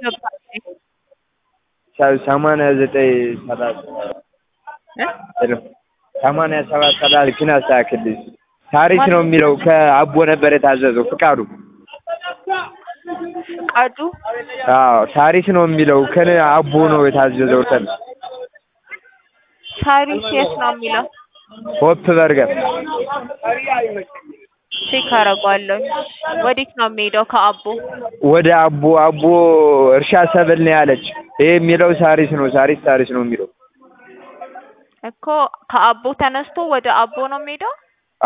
አልገባኝም። ሰ- ሰማንያ ዘጠኝ ሰላሳ እ? ሄሎ ሰማንያ ሰባት ሰላሳ ግን አስተካክልልኝ። ታሪክ ነው የሚለው ከአቦ ነበር የታዘዘው ፍቃዱ። ፍቃዱ አዎ ታሪክ ነው የሚለው ከነ አቦ ነው የታዘዘው። ተን ሳሪስ የት ነው የሚለው? ሆፕ በርገር ቼክ አደርገዋለሁ። ወዴት ነው የሚሄደው? ከአቦ ወደ አቦ አቦ እርሻ ሰብል ነው ያለች። ይሄ የሚለው ሳሪስ ነው ሳሪስ ሳሪስ ነው የሚለው። እኮ ከአቦ ተነስቶ ወደ አቦ ነው የሚሄደው።